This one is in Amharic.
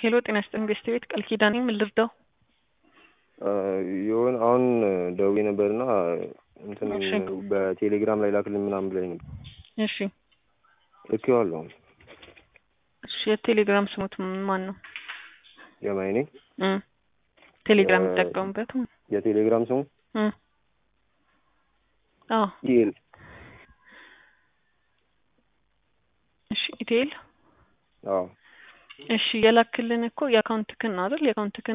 ሄሎ ጤና ይስጥልኝ ቤስት ቤት ቃል ኪዳኔ ምን ልርዳው? የሆነ አሁን ደውዬ ነበርና እንትን እሺ። በቴሌግራም ላይ ላክልኝ ምናምን ብላኝ ነበር። እሺ ልኬዋለሁ። እሺ የቴሌግራም ስሙት ማን ነው? የማይኔ እ ቴሌግራም እ- የሚጠቀሙበት የቴሌግራም ስሙ እ አዎ ኢኤል እሺ ኢቴል አዎ እሺ የላክልን እኮ የአካውንትክን ነው አይደል? የአካውንትክን